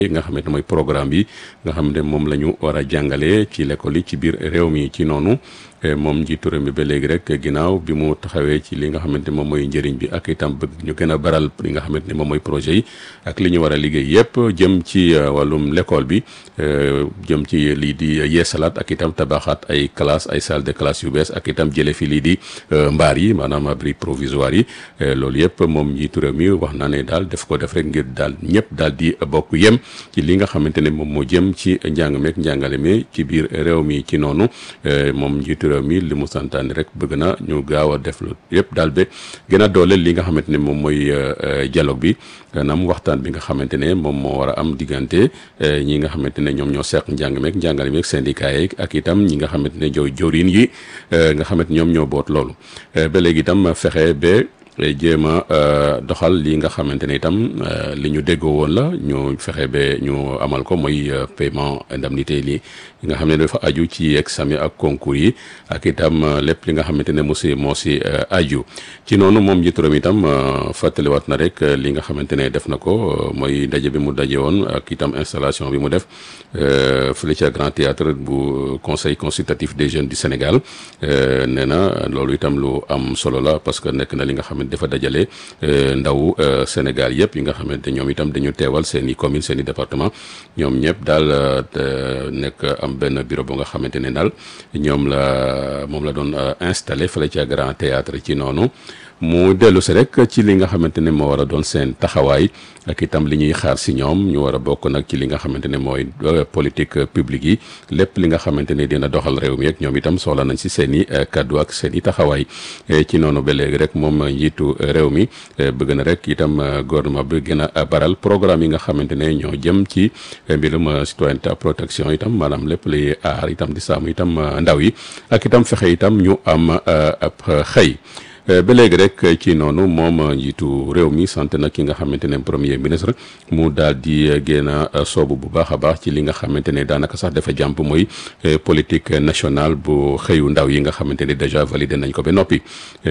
nga xamante mooy programme bi nga xam ne moom la ñu war a jàngale ci l'école yi ci biir réew mi ci noonu moom njiitu réew mi ba léegi rek ginnaaw bi mu taxawee ci li nga xamante moom mooy njëriñ bi ak itam bëgg ñu gën a baral li nga xamante ne moom mooy projet yi ak li ñu war a liggéey yépp jëm ci wàllum l'école bi jëm ci lii di yeesalaat ak itam tabaxaat ay classe ay salle de classe yu bees ak itam jële fi lii di mbaar yi maanaam abri provisoire yi loolu yépp moom njiitu réew mi wax naa ne daal def ko def rek ngir daal ñëpp daal di bokk yem ci li nga xamante ne moom moo jëm ci njàng meek njàngale mi ci biir réew mi ci noonu moom njiitu réew mi li mu santaane rek bëgg na ñu gaaw a def lu yëpp daal ba gën a dooleel li nga xamante ne moom mooy dialogue bi maanaam waxtaan bi nga xamante ne moom moo war a am diggante ñi nga xamante ne ñoom ñoo seq njàng meek njàngale meek syndicat yi ak itam ñi nga xamante ne jow jawriñ yi nga xamante ñoom ñoo boot loolu ba léegi itam fexe ba jéem a doxal li nga xamante ne itam li ñu déggoo woon la ñu fexe ba ñu amal ko mooy paiement indemnité li nga xam ne dafa aju ci examen ak concours yi ak itam lépp li nga xamante ne moo si moo si aju ci noonu moom njiitu réew mi itam fàttaliwaat na rek li nga xamante ne def na ko mooy ndaje bi mu daje woon ak itam installation bi mu def fële ca Grand Théâtre bu conseil consultatif des jeunes du Sénégal nee na loolu itam lu am solo la parce que nekk na li nga xamante dafa dajale ndaw Sénégal yëpp yi nga xamante ñoom itam dañu teewal seen i commune seen i département ñoom ñëpp daal nekk am benn bureau bu nga xamante ne daal ñoom la moom la doon installé fële ca Grand Théâtre ci noonu mu dellu si rek ci li nga xamante ne moo war a doon seen taxawaay ak itam li ñuy xaar si ñoom ñu war a bokk nag ci li nga xamante ne mooy politique publique yi lépp li nga xamante ne dina doxal réew mi ak ñoom itam soxla nañ si seen i kaddu ak seen i taxawaay ci noonu ba léegi rek moom njiitu réew mi bëgg na rek itam gouvernement bi gën a baral programme yi nga xamante ne ñoo jëm ci mbirum citoyenneté protection itam maanaam lépp li aar itam di saamu itam ndaw yi ak itam fexe itam ñu am ab xëy ba léegi rek ci noonu moom njiitu réew mi sant na ki nga xamante ne premier ministre mu daal di génn a soobu bu baax a baax ci li nga xamante ne daanaka sax dafa jàmp mooy politique nationale bu xëyu ndaw yi nga xamante ne déjà validé nañ ko ba noppi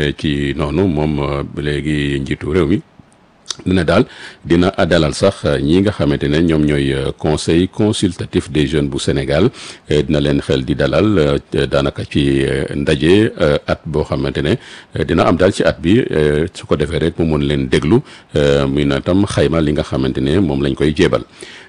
ci noonu moom ba léegi njiitu réew mi dina daal dina dalal sax ñi nga xamante ne ñoom ñooy conseil consultatif des jeunes bu Sénégal dina leen xel di dalal daanaka ci ndaje at boo xamante ne dina am daal ci at bi su ko defee rek mu mun leen déglu muy na tam xayma li nga xamante ne moom lañ koy jéebal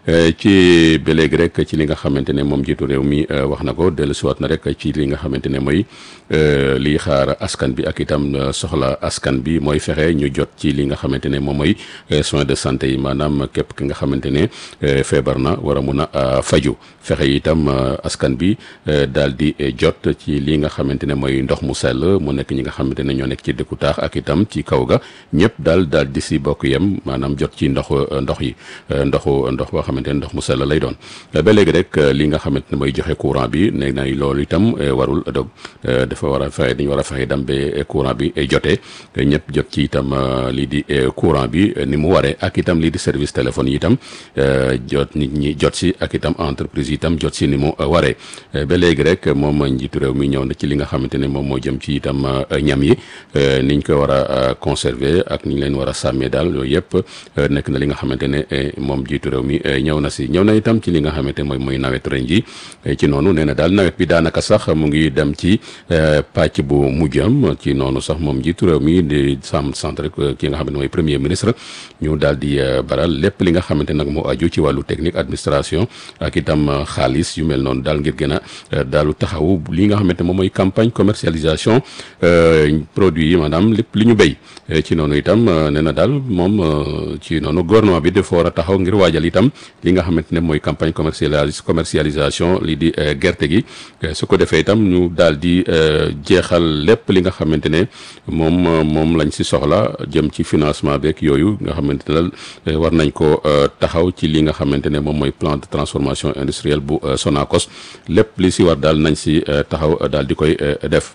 ci ba léegi rek ci li nga xamante ne moom jiitu réew mi wax na ko dellusiwaat na rek ci li nga xamante ne mooy liy xaar askan bi ak itam soxla askan bi mooy fexe ñu jot ci li nga xamante ne moom mooy soins de santé yi maanaam képp ki nga xamante ne feebar na war a mun a faju fexe itam askan bi daal di jot ci li nga xamante ne mooy ndox mu sell mu nekk ñi nga xamante ne ñoo nekk ci dëkku taax ak itam ci kaw ga ñëpp daal daal di si bokk yem maanaam jot ci ndox ndox yi ndoxu ndox boo xamante ne ndox mu sell lay doon ba léegi rek li nga xamante ne mooy joxe courant bi ne na loolu itam warul dog dafa war a fexe dañu war a fexe dam ba courant bi jotee ñëpp jot ci itam lii di courant bi ni mu waree ak itam lii di service téléphone yi itam jot nit ñi jot si ak itam entreprise yi itam jot si ni mu waree ba léegi rek moom njiitu réew mi ñëw na ci li nga xamante ne moom moo jëm ci itam ñam yi niñ ko war a conserver ak niñ leen war a sàmmee daal yooyu yëpp nekk na li nga xamante ne moom njiitu réew mi ñëw na si ñëw na itam ci li nga xamante ne mooy mooy nawet ren ji ci noonu nee na daal nawet bi daanaka sax mu ngi dem ci pàcc bu mujjam ci noonu sax moom njiitu réew mi di sam sant rek ki nga xamante ne mooy premier ministre ñu daal di baral lépp li nga xamante nag moo aju ci wàllu technique administration ak itam xaalis yu mel noonu daal ngir gën a daalu taxaw li nga xamante moom mooy campagne commercialisation produit yi maanaam lépp li ñu béy ci noonu itam nee na daal moom ci noonu gouvernement bi dafa war a taxaw ngir waajal itam li nga xamante ne mooy campagne commercialis commercialisation lii di gerte gi su ko defee itam ñu daal di jeexal lépp li nga xamante ne moom moom lañ si soxla jëm ci financement beeg yooyu nga xamante ne daal war nañ ko taxaw ci li nga xamante ne moom mooy plan de transformation industrielle bu Sonacos lépp li si war daal nañ si taxaw daal di koy def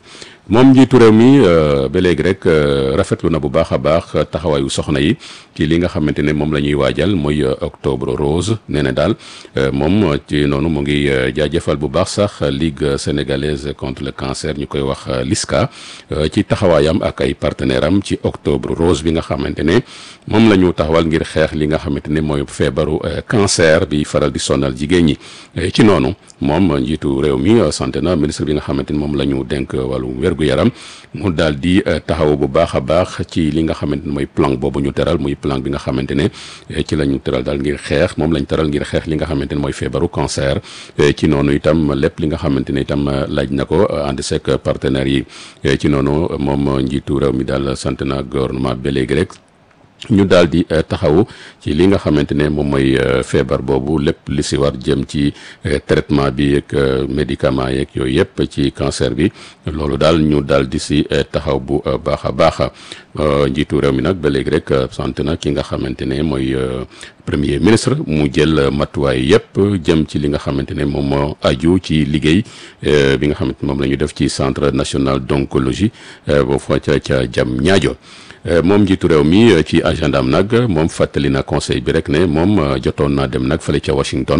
moom njiitu réew mi ba léegi rek rafetlu na bu baax a baax taxawaayu soxna yi ci li nga xamante ne moom la ñuy waajal mooy octobre rose nee na daal moom ci noonu mu ngi jaajëfal bu baax sax ligue sénégalaise contre le cancer ñu koy wax LISCA ci taxawaayam ak ay partenaire am ci octobre rose bi nga xamante ne moom la ñu taxawal ngir xeex li nga xamante ne mooy feebaru cancer bi faral di sonal jigéen ñi ci noonu moom njiitu réew mi sant na ministre bi nga xamante ni moom la ñu dénk wàllu wér-gu-yaram mu daal di taxaw bu baax a baax ci li nga xamante ne mooy plan boobu ñu teral muy plan bi nga xamante ne ci la ñu teral daal ngir xeex moom lañ teral ngir xeex li nga xamante ne mooy feebaru cancer ci noonu itam lépp li nga xamante ne itam laaj na ko ànd seek partenaires yi ci noonu moom njiitu réew mi daal sant na gouvernement ba léegi rek ñu daal di taxawu ci li nga xamante ne moom mooy feebar boobu lépp li si war jëm ci traitement bi ak médicament yeeg yooyu yëpp ci cancer bi loolu daal ñu daal di si taxaw bu baax a baax njiitu réew mi nag ba léegi rek sant na ki nga xamante ne mooy premier ministre mu jël matuwaay yëpp jëm ci li nga xamante ne moom moo aju ci liggéey bi nga xamante moom la ñu def ci centre national d'oncologie boo fa ca ca jam ñaajo moom njiitu réew mi ci agenda am nag moom fàttali na conseil bi rek ne moom jotoon naa dem nag fële ca Washington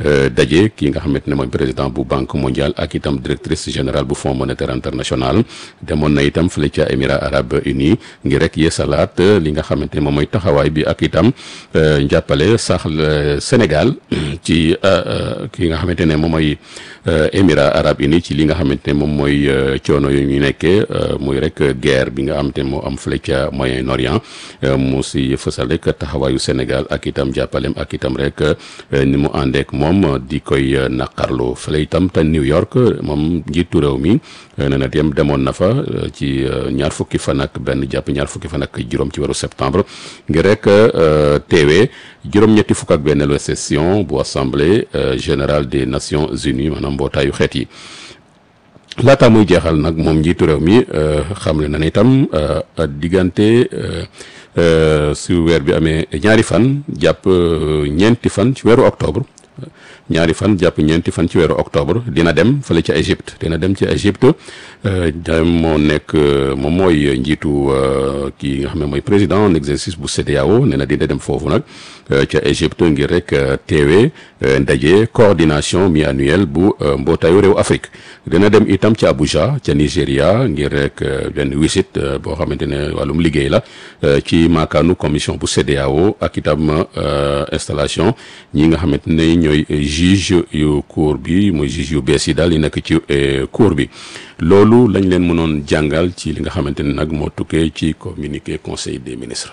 daje ki nga xamante ne mooy président bu banque mondiale ak itam directrice générale bu fonds monétaire international demoon na itam fële ca émirats arabes unis ngir rek yeesalaat li nga xamante ne moom mooy taxawaay bi ak itam njàppale sax Sénégal ci ki nga xamante ne moom mooy émirats arabes unis ci li nga xamante ne moom mooy coono yu ñu nekkee muy rek guerre bi nga xamante ne moo am fële ca Moyen-Orient mu si fësal rek taxawaayu Sénégal ak itam jàppalem ak itam rek ni mu àndeek moom di koy naqarlu fële itam te New York moom njiitu réew mi nee na dem demoon na fa ci ñaar fukki fan ak benn jàpp ñaar fukki fan ak juróom ci weeru septembre ngir rek teewee juróom-ñetti fukk ak benn session bu assemblée générale des Nations Unies maanaam mbootaayu xeet yi. laata muy jeexal nag moom njiitu réew mi xamle na ne itam diggante su weer bi amee ñaari fan jàpp ñeenti fan ci weeru octobre ñaari fan jàpp ñeenti fan ci weeru octobre dina dem fële ca Égypte dina dem ci Égypte moo nekk moom mooy njiitu kii nga xam ne mooy président en exercice bu CEDEAO nee na dina dem foofu nag ca Égypte ngir rek teewee ndaje coordination mi-annuelle bu mbootaayu réew Afrique dina dem itam ca Abuja ca Nigéria ngir rek benn wisit boo xamante ne wàllum liggéey la ci maakaanu commission bu CEDEAO ak itam installation ñi nga xamante ne ñooy juge yu cour bi mooy juge yu bees yi daal yi nekk ci cour bi loolu lañ leen mënoon jàngal ci li nga xamante ne nag moo tukkee ci communiqué conseil des ministres.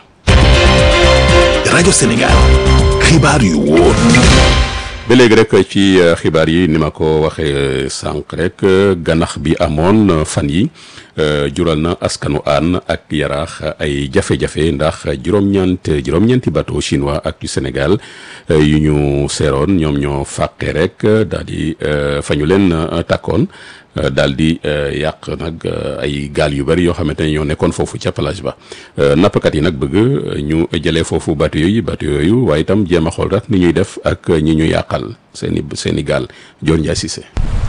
rajo Sénégal xibaar yu wóor. ba léegi rek ci xibaar yi ni ma ko waxee sànq rek ganax bi amoon fan yi jural na askanu aan ak yaraax ay jafe-jafe ndax juróom-ñeent juróom-ñeenti bateau chinois ak yu Sénégal yu ñu seeroon ñoom ñoo fàqe rek daal di fa ñu leen takkoon daal di yàq nag ay gaal yu bari yoo xamante ne ñoo nekkoon foofu ca plage ba nappkat yi nag bëgg ñu jëlee foofu bateau yooyu bateau yooyu waaye itam jéem a xool rek ni ñuy def ak ñi ñu yàqal seeni seeni gaal Dior Ndiaye Cissé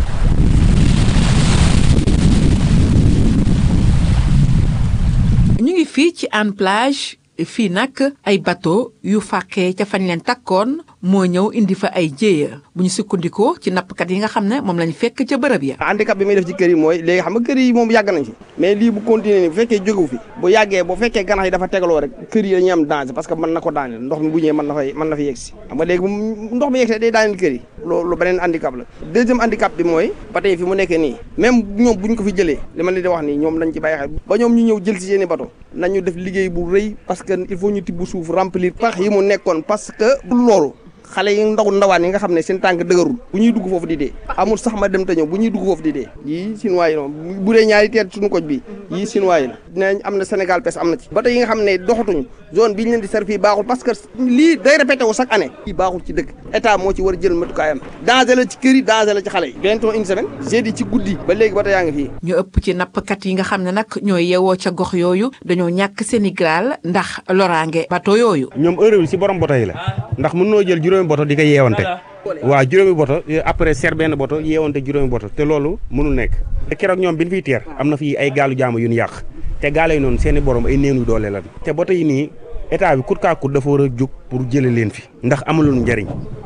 ñu ngi fii ci Hann Plage fii nag ay bateau yu fàqee ca fañ leen takkoon moo ñëw indi fa ay jéeya bu ñu sukkandikoo ci nappkat yi nga xam ne moom lañ fekk ca bërëb ya handicap bi muy def ci kër yi mooy léegi xam nga kër yi moom yàgg nañ fi mais lii bu continuer ni bu fekkee jógewu fi bu yàggee bu fekkee ganax yi dafa tegaloo rek kër yi dañuy am danger parce que mën na ko daaneel ndox mi bu ñëwee mën na fay mën na fa yegsi xam nga léegi ndox mi yegsee day daaneel kër yi loolu beneen handicap la deuxième handicap bi mooy ba tey fi mu nekkee nii même ñoom buñ ko fi jëlee li ma leen di wax nii ñoom lañ ci bàyyi xel ba ñoom ñu ñëw jël si seeni bateau nañu def liggéey bu rëy parce que il faut ñu tibb suuf remplir pax yi mu nekkoon parce que loolu xale yi ndaw ndawaan yi nga xam ne seen tànk dëgërul bu ñuy dugg foofu di dee amul sax ma dem te ñëw bu ñuy dugg foofu di dee yii chinois yi noonu bu dee ñaari teet suñu koj bi yii chinois yi la dinañ am na Sénégal pes am na ci bateau yi nga xam ne doxatuñu zone bi ñu leen di servi baaxul parce que lii day répété wu chaque année lii baaxul ci dëkk état moo ci war a jël matukaayam danger la ci kër yi danger la ci xale yi bientôt une semaine jeudi ci guddi ba léegi bateau yaa ngi fii ñu ëpp ci nappkat yi nga xam ne nag ñooy yewoo ca gox yooyu dañoo ñàkk seeni gaal ndax loraange bateau yooyu ñoom heure bi si borom bateau yi la ndax mën noo jël juróomi bateau di ko yeewante waaw juróomi boto après ser benn boto yeewante juróomi boto te loolu mënul nekk te keroog ñoom bi ñu fiy teer am na fi ay gaalu jaamu yu ñu yàq te gaale yi noonu seeni borom ay néew doole lan te boto yi nii état bi kut kaa kut dafa war a jóg pour jële leen fi ndax amulul njariñ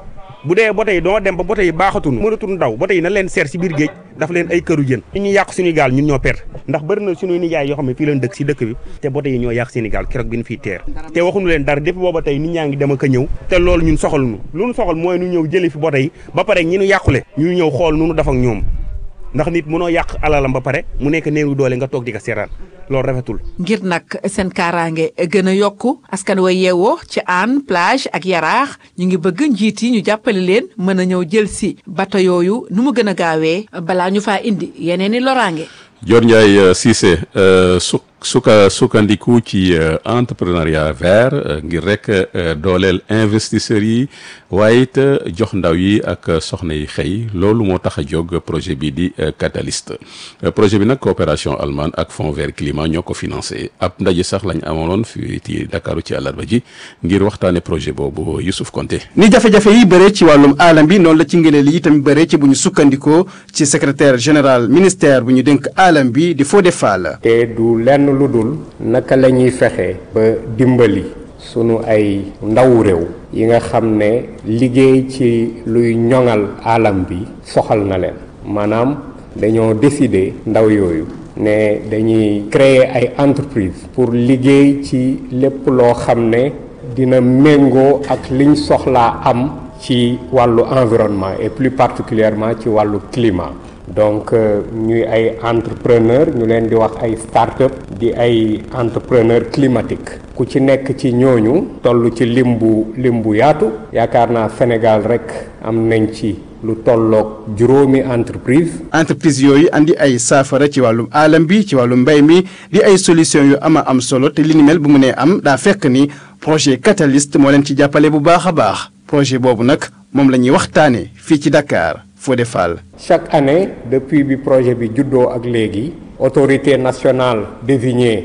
bu dee boto yi doo dem ba boto yi baaxatul mënatul daw boto yi na leen seer si biir géej dafa leen ay këru jën ñu ñuy yàq suñuy gaal ñun ñoo perte ndax bëri na suñuy nijaay yoo xam ne fii leen dëkk si dëkk bi te boto yi ñoo yàq seeni gaal keroog bi ñu fiy teer te waxuñu leen dara depuis booba tey nit ñaa ngi dem ak a ñëw te loolu ñun soxal nu lu ñu soxal mooy nu ñëw jëli fi boto yi ba pare ñi ñu yàqule ñu ñëw xool nu nu def ak ñoom ndax nit mënoo yàq alalam ba pare mu nekk néeru doole nga toog di ko seeraan loolu rafetul. ngir nag seen kaaraange gën a yokku askan wa yeewoo ci Hann plage ak Yaraax ñu ngi bëgg njiit yi ñu jàppale leen mën a ñëw jël si bato yooyu nu mu gën a gaawee balaa ñu faa indi yeneen i loraange. Dior Ndiaye Cissé su suka sukkandiku ci entrepreneuriat vert ngir rek dooleel investisseurs yi waaye it jox ndaw yi ak soxna yi xëy loolu moo tax a jóg projet bi di Catalyst projet bi nag coopération allemande ak Fonds vert climat ñoo ko financé ab ndaje sax lañ amaloon fii ci Dakaru ci àllarba ji ngir waxtaane projet boobu Youssouf Konté ni jafe-jafe yi bëree ci wàllum aalam bi noonu la ci ngëneel yi tamit bëree ci bu ñu sukkandikoo ci secrétaire général ministère bu ñu dénk aalam bi di Fodé Fall te du lenn lu dul naka la ñuy fexe ba dimbali sunu ay ndawu réew yi nga xam ne liggéey ci luy ñoŋal alam bi soxal na leen maanaam dañoo décider ndaw yooyu ne dañuy créer ay entreprise pour liggéey ci lépp loo xam ne dina méngoo ak liñ soxlaa am ci wàllu environnement et plus particulièrement ci wàllu climat donc ñuy ay entrepreneur ñu leen di wax ay start-up di ay entrepreneur climatique ku ci nekk ci ñooñu toll ci lim bu lim bu yaatu yaakaar naa Sénégal rek am nañ ci lu tolloog juróomi entreprise entreprise yooyu andi ay saafara ci wàllum aalam bi ci wàllum mbay mi di ay solution yu ama am solo te li ni mel bu mu nee am daa fekk ni projet Catalyst moo leen ci jàppale bu baax a baax projet boobu nag moom la ñuy waxtaanee fii ci Dakar Fodé Fall. chaque année depuis bi projet bi juddoo ak léegi autorité nationale désignée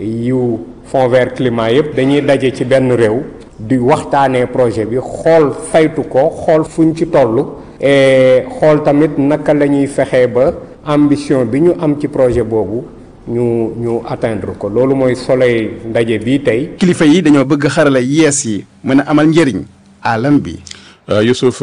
yu Fonds vert climat yëpp dañuy daje ci benn réew di waxtaanee projet bi xool saytu ko xool fuñ ci toll et xool tamit naka la ñuy fexee ba ambition bi ñu am ci projet boobu ñu ñu atteindre ko loolu mooy soleil ndaje bii tey. kilifa yi dañoo bëgg xarala yees yi mën a amal njëriñ alam bi. Youssouf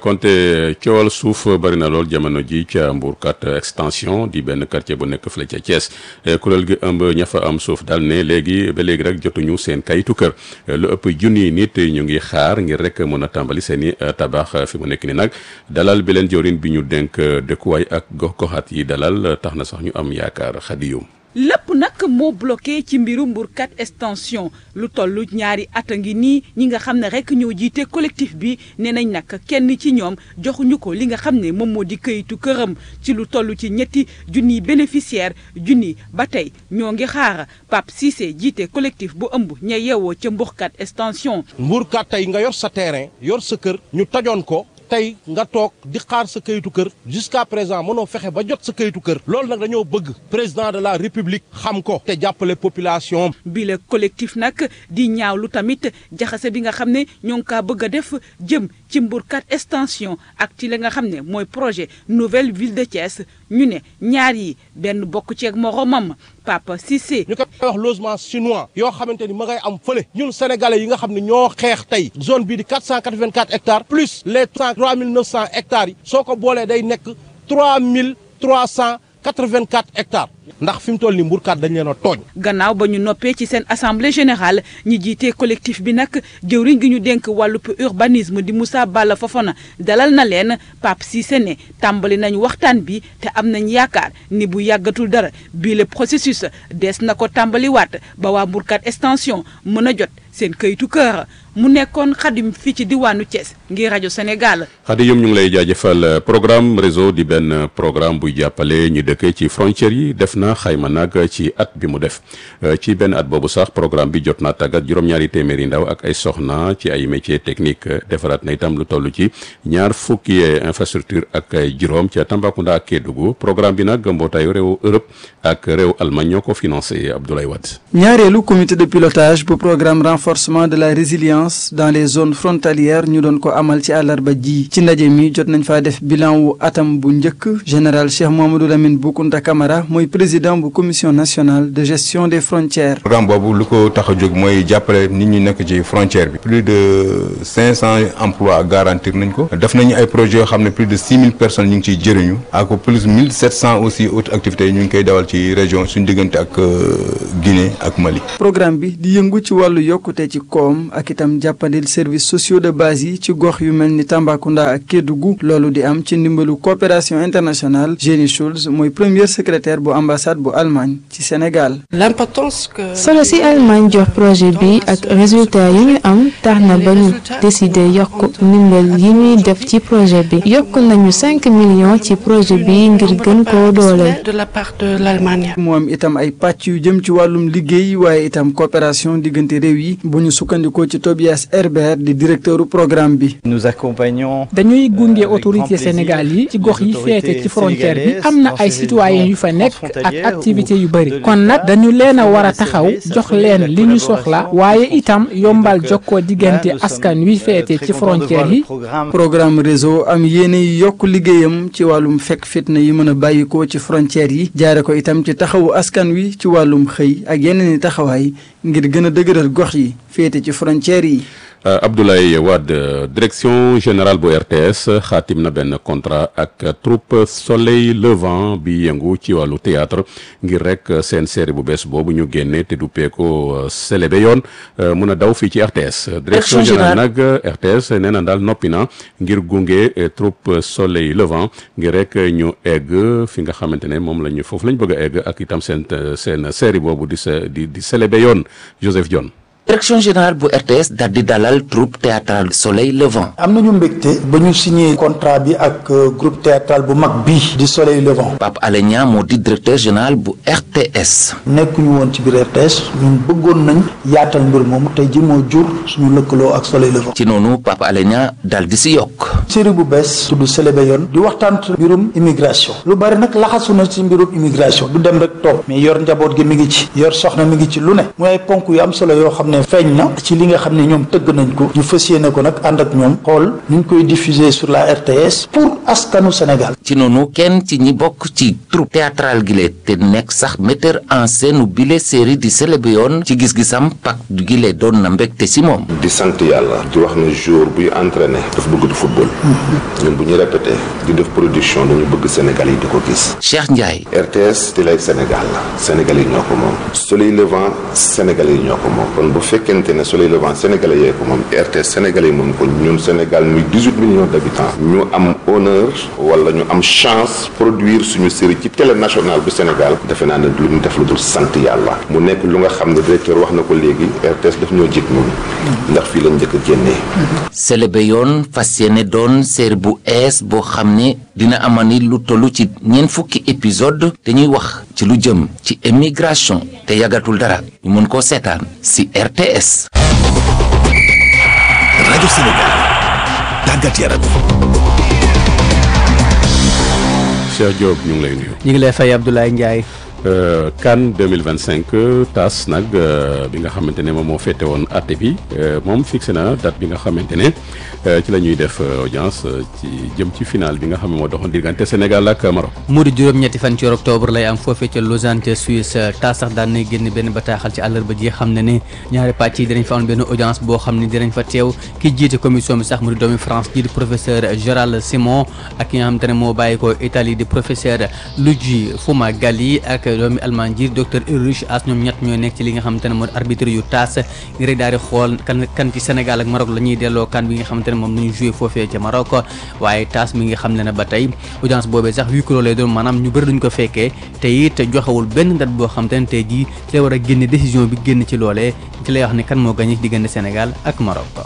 Konté coowal suuf bari na lool jamono ji ca Mbourkat extension di benn quartier bu nekk fële ca Thiès kuréel gi ëmb ña fa am suuf daal ne léegi ba léegi rek jotuñu seen kayitu kër lu ëpp junni nit ñu ngi xaar ngir rek mën a tàmbali seen i tabax fi mu nekk ni nag dalal bi leen jawrin bi ñu dénk dëkkuwaay ak gox goxaat yi dalal tax na sax ñu am yaakaar xadiyum lépp nag moo bloqué ci mbiru Mbourkat extension lu toll ñaari at a ngi nii ñi nga xam ne rek ñoo jiite collectif bi nee nañ nag kenn ci ñoom joxuñu ko li nga xam ne moom moo di këyitu këram ci lu toll ci ñetti junniy bénéficiaire junni ba tey ñoo ngi xaar Pape Cissé jiite collectif bu ëmb ña yeewoo ca Mbourkat extension. Mbourkat tey nga yor sa terrain yor sa kër ñu tojoon ko. tey nga toog di xaar sa kayitu kër jusqu'à présent mënoo fexe ba jot sa kayitu kër loolu nag dañoo bëgg président de la république xam ko te jàppale population bi le collectif nag di ñaaw lu tamit jaxase bi nga xam ne ñoo ngi kaa bëgg a def jëm ci Mbourkat extension ak ci li nga xam ne mooy projet nouvelle ville de Thiès ñu ne ñaar yi benn bokk ceeg moromam Papa Cissé. ñu koy wax logement chinois yoo xamante ni ma ngay am fële ñun sénégalais yi nga xam ne ñoo xeex tey zone bii di 484 hectares plus les 3900 hectares yi soo ko boolee day nekk 3384 hectares ndax fi mu toll nii Mbourkat dañ leen a tooñ. gannaaw ba ñu noppee ci seen assemblée générale ñi jiite collectif bi nag jëwriñ gi ñu dénk wàllub urbanisme di Moussa Balla Fofana dalal na leen Pape Cissé ne tàmbali nañu waxtaan bi te am nañ yaakaar ni bu yàggatul dara bii le processus des na ko tàmbaliwaat ba waa Mbourkat extension mën a jot seen këyitu kër mu nekkoon xadim fii ci diwaanu Thiès ngir rajo Sénégal. xadim ñu ngi lay jaajëfal programme réseau di benn programme buy jàppale ñu dëkkee ci frontières yi def na xayma nag ci at bi mu def ci benn at boobu sax programme bi jot naa tàggat juróom-ñaari téeméeri ndaw ak ay soxna ci ay métiers techniques defaraat na itam lu toll ci ñaar fukki infrastructure ak ay juróom ca Tambacounda ak Kédougou programme bi nag mbootaayu réew Europe ak réew Allemagne ñoo ko financé Abdoulaye Wade. ñaareelu comité de pilotage bu programme renforcé renforcement de la résilience dans les zones frontalières ñu doon ko amal ci àllarba ji ci ndaje mi jot nañ faa def bilan wu atam bu njëkk général Cheikh Mamadou Lamine Boukounta Camara mooy président bu commission nationale de gestion des frontières. programme boobu lu ko tax a jóg mooy jàppale nit ñi nekk ci frontière bi plus de cinq cent emplois garantir nañ ko def nañu ay projets yoo xam ne plus de six mille personnes ñu ngi ciy jëriñu ak plus mille sept cent aussi autres activités ñu ngi koy dawal ci région suñu diggante ak Guinée ak Mali. programme bi di yëngu ci wàllu yokkute ci koom ak itam jàppandil services sociaux de base yi ci gox yu mel ni Tambacounda ak Kédougou loolu di am ci ndimbalu coopération internationale Jenny Schulz mooy premier secrétaire bu ambassade bu Allemagne ci Sénégal. solo si Allemagne jox projet bi ak résultat yi ñu am tax na ba ñu décider yokk ndimbal yi ñuy def ci projet bi yokk nañu cinq millions ci projet bi ngir gën koo dooleel. mu am itam ay pàcc yu jëm ci wàllum liggéey waaye itam coopération diggante réew yi bu ñu sukkandikoo ci Tobias Herbert di directeuru programme bi. dañuy gunge autorité Sénégal yi ci gox yi féete ci frontière bi am na ay citoyens yu fa nekk ak activité yu bëri kon nag dañu leen a war a taxaw jox leen li ñu soxla waaye itam yombal jokkoo diggante askan wi féete ci frontière yi. programme réseau am yéene yi yokk liggéeyam ci wàllum fekk fitna yi mën a bàyyikoo ci frontière yi jaare ko itam ci taxawu askan wi ci wàllum xëy ak yeneen i taxawaay ngir gën a dëgëral gox yi féete ci frontière yi. Abdoulaye Wade direction générale bu RTS xaatim na benn contrat ak troupe Soleil Levant bi yëngu ci wàllu théâtre ngir rek seen série bu bees boobu ñu génne te duppee ko Selebe yoon mun a daw fii ci RTS. direction générale nag RTS nee na daal noppi na ngir gunge troupe Soleil Levant ngir rek ñu egg fi nga xamante ne moom la ñu foofu la ñu bëgg a egg ak itam seen seen série boobu di sa di di Selebe yoon Joseph Dione. direction générale bu RTS daal di dalal troupe théâtrale Soleil Levant. am nañu mbégte ba ñu signé contrat bi ak groupe théâtral bu mag bii di Soleil Levant. Pape Alé Niang moo di directeur général bu RTS. nekkuñu woon ci biir RTS ñun bëggoon nañ yaatal mbir moomu tey ji moo jur suñu lëkkaloo ak Soleil Levant. ci noonu Pape Alé Niang daal di si yokk. série bu bees tudd Selebe yoon di waxtaan mbirum immigration lu bari nag laxasu na ci mbirum immigration du dem rek toog mais yor njaboot gi mi ngi ci yor soxna mi ngi ci lu ne muy ay ponk yu am solo yoo xam ne feeñ na ci li nga xam ne ñoom tëgg nañ ko ñu fas yéene ko nag ànd ak ñoom xool ñu koy diffuser sur la RTS pour askanu Sénégal. ci noonu kenn ci ñi bokk ci troupe théâtrale gile te nekk sax metteur en scène bile série di Selebe yoon ci gis-gisam pak gile doon na mbégte si moom. di sant yàlla di wax ne jour buy entraîné daf bëgg du football. ñun bu ñu répété di def production dañu bëgg Sénégal yi di ko gis. Cheikh Ndiaye. RTS télé Sénégal la Sénégal yi ñoo ko moom. Soleil Levant Sénégal yi ñoo ko moom kon bu fekkente ne Soleil Levant Sénégalais yee ko moom RTS Sénégalais yi moom ko ñun Sénégal muy dix-huit millions d'habitants ñu am honneur wala ñu am chance produire suñu série ci télé nationale bu Sénégal defe naa ne lu ñu def lu dul sant yàlla mu nekk lu nga xam ne directeur wax na ko léegi RTS daf ñoo jig ñun ndax fii lañ njëkk a génnee. Selebe yoon fas yéene doon série bu ees boo xam ne dina amani lu tollu ci ñeent fukki épisode dañuy wax ci lu jëm ci émigration te yàggatul dara ñu mën koo seetaan si RTS. rajo Sénégal tàggat yaram. Cheikh Diop ñu ngi lay nuyu. ñu ngi lay fay Abdoulaye Ndiaye. CAN 2025 TAS nag bi nga xamante ne moom moo féete woon àtte bi moom fixé na date bi nga xamante ne ci la ñuy def audience ci jëm ci final bi nga xam ne moo doxoon diggante Sénégal ak Maroc. mu di juróom-ñetti fan ci octobre lay am foofee ca Lausanne ca Suisse TAS sax daan nay génn benn bataaxal ci àllarba ji xam ne ne ñaari pàcc yi dinañ fa am benn audience boo xam ne dinañ fa teew ki jiite commission bi sax mu di doomi France ji di professeur Gérald Simon ak ki nga xamante ne moo bàyyi ko Italie di professeur Luigi Fumagalli ak. doomi Allemagne ji docteur Ulrich As ñoom ñett ñooy nekk ci li nga xamante ne moo arbitre yu taas ngir rek daal di xool kan kan ci Sénégal ak Maroc la ñuy delloo kan bi nga xamante ne moom la ñu joué foofee ca Maroc waaye taas mi nga xam ne ne ba tey audience boobee sax huis clos lay doon maanaam ñu bëri duñ ko fekkee te it joxewul benn date boo xamante ne tey jii ci la war a génne décision bi génn ci loolee ci lay wax ne kan moo gagné diggante Sénégal ak Maroc.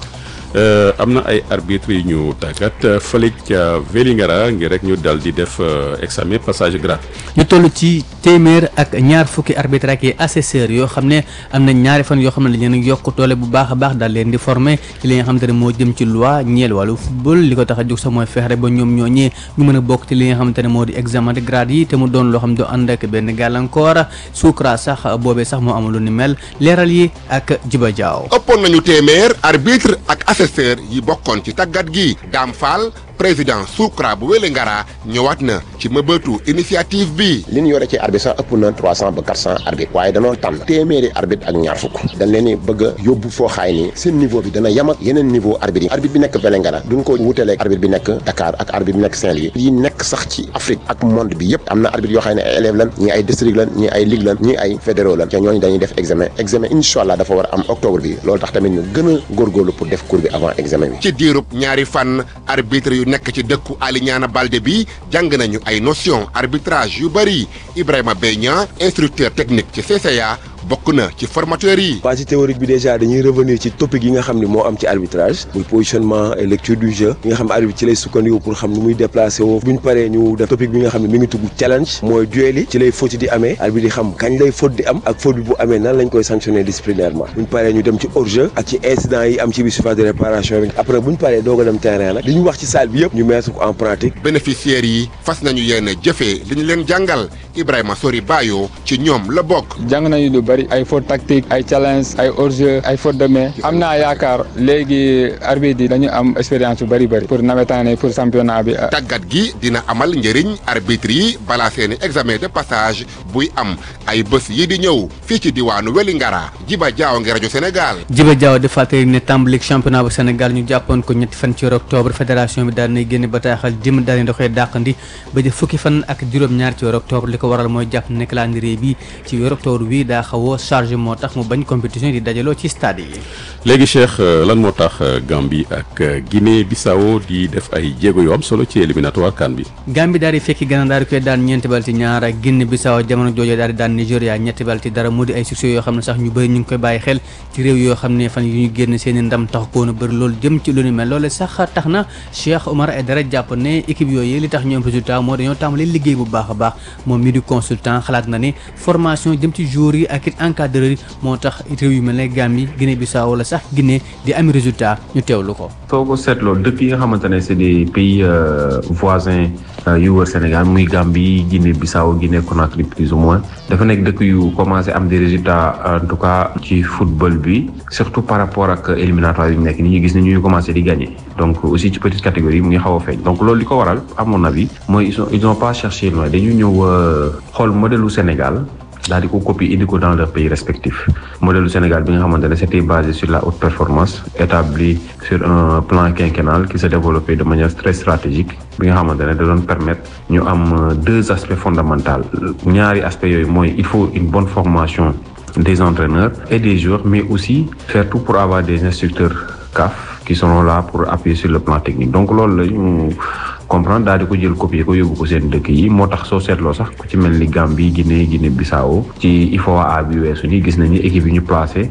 am na ay arbitres yu ñu tàggat fële ca Vélingara ngir rek ñu dal di def examen passage grade. ñu toll ci téeméer ak ñaar fukki arbitre ak yi assesseurs yoo xam ne am na ñaari fan yoo xam ne dañu leen yokk doole bu baax a baax daal leen di former ci li nga xamante ne moo jëm ci loi ñeel wàllu football li ko tax a jóg sax mooy fexe ba ñoom ñooñee ñu mën a bokk ci li nga xamante ne moo di examen de grade yi te mu doon loo xam ne du ànd ak benn gàllankoor suukra sax boobee sax moo amul lu ni mel leeral yi ak Jiba Jaaw ëppoon nañu téeméer arbitre ak assesseur yi bokkoon ci tàggat gi Dame Fall président Soukra bu Wélingara ñëwaat na ci mëbëtu initiative bi. li ñu yore ci arbitre sax ëpp na trois cent ba quatre cent arbitre waaye danoo tànn téeméeri arbitre ak ñaar fukk dañ leen ni bëgg a yóbbu foo xaay ni seen niveau bi dana yem ak yeneen niveau arbitre yi arbitre bi nekk Wélingara duñ ko wutaleeg arbitre bi nekk Dakar ak arbitre bi nekk Saint-Louis yi nekk sax ci Afrique ak monde bi yëpp am na arbitre yoo xam ne ay élèves lan ñii ay district lan ñii ay ligue lan ñii ay fédéraux lan te ñooñu dañuy def examen examen incha allah dafa war a am octobre bi loolu tax tamit ñu gën a góorgóorlu pour def cours bi avant examen bi ci diirub ñaari fan arbitre yu nekk ci dëkku Alignana Balde bi jàng nañu ay notion arbitrage yu bëri Ibrahima Beña instructeur technique ci CCA bokk na ci formateur yi. partie théorique bi déjà dañuy revenir ci topic yi nga xam ne moo am ci arbitrage muy positionnement et lecture du jeu yi nga xam ne arbitre ci lay sukkandiku pour xam ni muy déplacé woo bu ñu paree ñu def topic bi nga xam ne mi ngi tudd challenge mooy duel yi ci lay faute di amee arbitre di xam kañ lay faute di am ak faute bi bu amee nan lañ koy sanctionner disciplinairement bu ñu paree ñu dem ci hors jeu ak ci incident yi am ci biir surface de réparation bi après bu ñu paree doog a dem terrain nag li ñu wax ci salle bi yëpp ñu mettre ko en pratique. bénéficiaires yi fas nañu yéen a jëfee li ñu leen jàngal Ibrahima Sori Bayo ci ñoom la bokk. jàng nañu lu bari ay faute tactique ay challenge ay hors-jeu ay faute de main am naa yaakaar léegi arbitre yi dañu am expérience yu bari bari pour nawetaane pour championnat bi. tàggat gi dina amal njëriñ arbitre yi balaa seeni examen de passage buy am ay bés yi di ñëw fii ci diwaanu Wélingara Jiba Jaaw ngi rajo Sénégal. Jiba Jaaw di fàttali ne tàmbalik championnat bu Sénégal ñu jàppoon ko ñetti fan ci weeru octobre fédération bi daal nay génne bataaxal jëm daal di koy dàqandi ba di fukki fan ak juróom-ñaar ci weeru octobre li ko waral mooy jàpp ne calendrier bi ci weeru octobre bi daa xaw a chargé moo tax mu bañ compétition di dajaloo ci stade yi. léegi Cheikh lan moo tax Gambie ak Guinée Bissau di def ay jéego yu am solo ci éliminatoire CAN bi. Gambie daal di fekki Ghana daal di koy daan ñeenti bal ci ñaar ak Guinée Bissau jamono jooju daal di daan Nigéria ñetti bal ci dara mu di ay succès yoo xam ne sax ñu bëri ñu ngi koy bàyyi xel ci réew yoo xam ne fan yu ñu génn seen i ndam tax koon a bëri loolu jëm ci lu ni mel loolu sax tax na Cheikh Omar Aidara jàpp ne équipe yooyu li tax ñu am résultat moo dañoo tàmbali liggéey bu baax a baax moom mi di consultant xalaat na ne formation jëm ci joueurs yi ak it encadreur yi moo tax réew yu mel ne Gambie Guinée Bissau wala sax Guinée di am résultat ñu teewlu ko. soo ko seetloo dëkk yi nga xamante ne c'est des pays voisins yu wër Sénégal muy Gambie Guinée Bissau Guinée Conakry plus ou moins dafa nekk dëkk yu commencé am des résultats en tout cas ci football bi surtout par rapport ak éliminatoire yi ñu nekk ni ñu gis ne ñu commencé di gagner donc aussi ci petite catégorie mu ngi xaw a feeñ donc loolu li ko waral à mon avis mooy ils ont ils ont pas cherché loin dañu ñëw xool modèle u Sénégal. daal di ko copier indi ko dans leur pays respectif modèle du Sénégal bi nga xamante ne c'était basé sur la haute performance établi sur un plan quinquennal qui se développait de manière très stratégique bi nga xamante ne da doon permettre ñu am deux aspects fondamentaux ñaari aspects yooyu mooy il faut une bonne formation des entraîneurs et des joueurs mais aussi faire tout pour avoir des instructeurs CAF qui seront là pour appuyer sur le plan technique donc loolu la ñu comprendre daal di ko jël copier ko yóbbu ko seen dëkk yi moo tax soo seetloo sax ku ci mel ni Gambie Guinée Guinée Bissau ci IFOA bi weesu nii gis nañu équipe yi ñu placé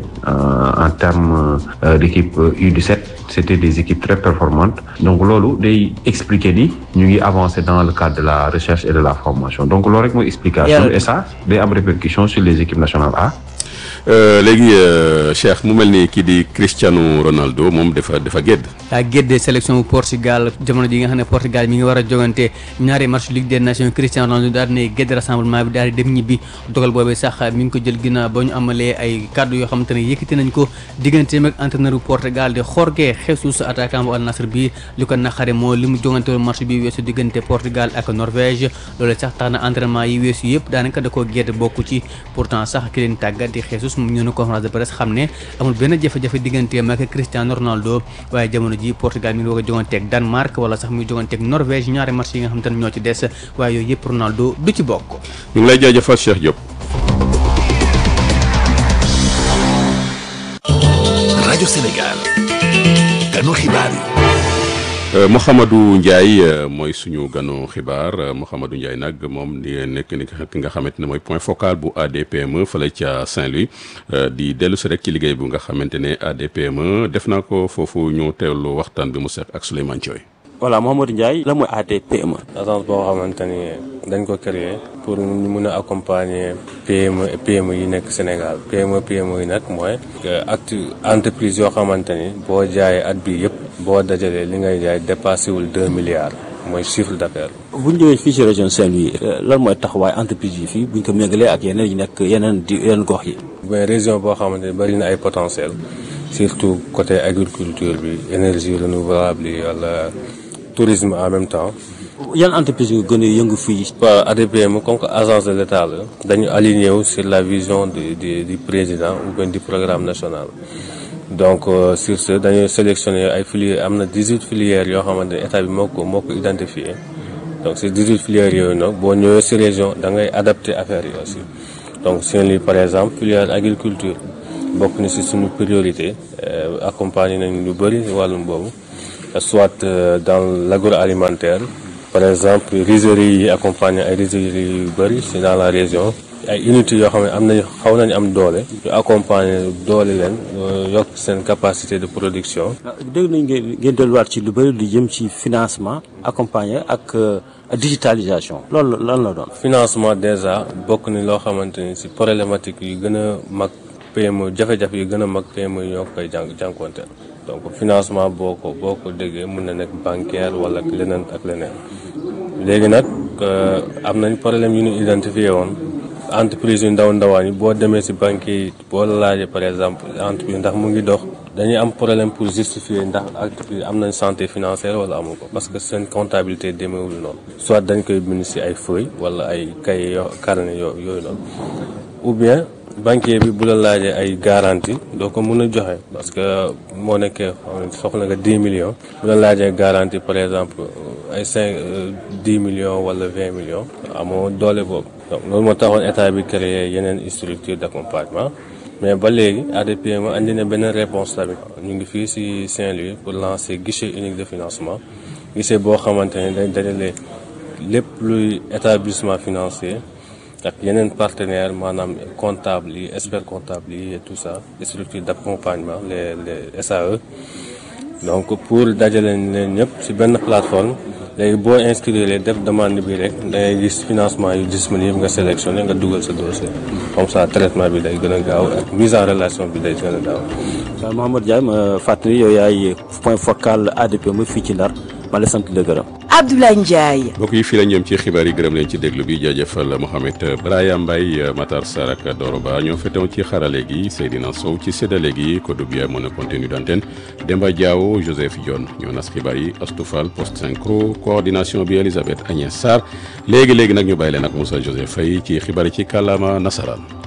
en terme d'équipe U17 c'était des équipes très performantes donc loolu day expliquer ni ñu ngi avancer dans le cadre de la recherche et de la formation donc loolu rek mooy explication et ça day am répercussion sur les équipes nationales A léegi Cheikh mu mel ni kii di Cristiano Ronaldo moom dafa dafa gédd daa gédde sélection bu Portugal jamono ji nga xam ne Portugal mi ngi war a jogante ñaari match Ligue des Nations Cristiano Ronaldo daal di ne gédd rassemblement bi daal di dem ñibbi dogal boobee sax mi ngi ko jël ginnaaw ba ñu amalee ay kàddu yoo xamante ne yëkkati nañ ko digganteem ak entraîneur bu Portugal di Jorge Jesus attaquant bu Al Nassr bi li ko naqare moo li mu jogante woon match bi weesu diggante Portugal ak Norvège loolu sax tax na entraînement yi weesu yëpp daanaka da koo gédd bokku ci pourtant sax ki leen tàggat di Jesus mu ñëw na conférence de presse xam ne amul benn jafe-jafe digganteem ak Cristiano Ronaldo waaye jamono ji Portugal mi ngi bëgg a joganteeg Danemark wala sax muy joganteeg Norvège ñaari match yi nga xam te ne ñoo ci des waaye yooyu yëpp Ronaldo du ci bokk. ñu ngi lay jaajëfal Cheikh Diop. rajo Sénégal. kanu xibaar yi. Mouhamadou Ndiaye mooy suñu ganu xibaar Mouhamadou Ndiaye nag moom di nekk ni ki nga xamante ne mooy point focal bu ADPME fële ca Saint-Louis di dellu si rek ci liggéey bu nga xamante ne ADPME def naa ko foofu ñu teewlu waxtaan bi mu seq ak Souleymane Thioy. voilà Mouhamadou Ndiaye la mooy ADPME. agence boo xamante ni dañ ko créer pour ñu mun a accompagner PME PME yi nekk Sénégal PME PME yi nag mooy acte entreprise yoo xamante ni boo jaayee at bi yëpp boo dajalee li ngay jaay dépassé wul deux milliards mooy chiffre d'affaires. bu ñu ñëwee fii ci région Saint-Louis lan mooy taxawaay entreprise yi fii bu ñu ko méngalee ak yeneen yi nekk yeneen di yeneen gox yi. mais région boo xamante ni bari na ay potentiel surtout côté agriculture bi énergie renouvelable yi wala. tourisme en même temps. yan entreprise yu gën a yëngu fii. waa ADPME comme que agence de l'État la dañu aligné wu sur la vision du du du président ou bien du programme national. donc sur ce dañuy sélectionné ay filières am na 18 filières yoo xamante ne état bi moo ko moo ko identifié donc ces 18 filières yooyu nag boo ñëwee si région da ngay adapté affaire yi aussi donc Saint-Louis par exemple filière agriculture bokk na si suñu priorité accompagné nañu lu bëri wàllum boobu. soit dans l'agroalimentaire par exemple rizeries yi accompagner ay rizeries yu bëri c'est dans la région ay unités yoo xam ne am nañu xaw nañu am doole ñu accompagner doole leen yokk seen capacité de production dégg nañ ngeen ngeen delluwaat ci lu bëri lu jëm ci financement accompagner ak digitalisation loolu lan la doon financement déjà bokk ni loo xamante ni si problématique yu gën a mag PME jafe-jafe yu gën a mag PME yi ñoo koy jàng jànkuwanteel donc financement boo ko boo ko déggee mun na nekk bancaire wala leneen ak leneen léegi nag am nañ problème yu ñu identifié woon entreprise yu ndaw ndawaan yi boo demee si banque yi boo la laajee par exemple entreprise ndax mu ngi dox dañuy am problème pour justifier ndax entreprise am nañ santé financière wala amu ko parce que seen comptabilité demeewul noonu soit dañ koy bind si ay feuilles wala ay cahier yo carnet yo yooyu noonu ou bien banquier bi bu la laajee ay garantie doo ko mën a joxe parce que moo nekkee soxla nga 10 millions bu la laajee garantie par exemple ay 5 10 millions wala 20 millions amoo doole boobu donc loolu moo taxoon état bi créé yeneen structure d'accompagnement mais ba léegi ADPME andi na beneen réponse tamit ñu ngi fii ci Saint-Louis pour lancer guichet unique de financement guichet boo xamante ne day dajale lépp luy établissement financier ak yeneen partenaires maanaam comptable yi expert comptable yi et tout ça les structures d'accompagnement les les SAE donc pour dajale leen ñëpp ci benn plateforme léegi boo inscrire def demande bi rek da ngay gis financement yu disponible nga sélectionné nga dugal sa dossier comme ça traitement bi day gën a gaaw ak mise en relation bi day gën a gaaw. waaw Mouhamadou Ndiaye ma fàttali yow yaay point focal ADPME fii ci Ndar ma la sant la gërëm. Abdoulaye Ndiaye. mbokk yi fii la ñëm ci xibaar yi gërëm leen ci déglu bi jaajëfal Mohamed Braya Mbaye Matar Sarr ak Doro Ba ñoo fetewoon ci xarale gi Seydina Sow ci séddale gi Kodou Biaye moo nekkoon tenue d'antenne Demba Diaw Joseph Dione ñoo nas xibaar yi Astoufal post synchro coordination bi Elisabeth Agnès Sarr léegi léegi nag ñu bàyyi leen ak Moussa Joseph Faye ci xibaar yi ci kàllaama nasaraan.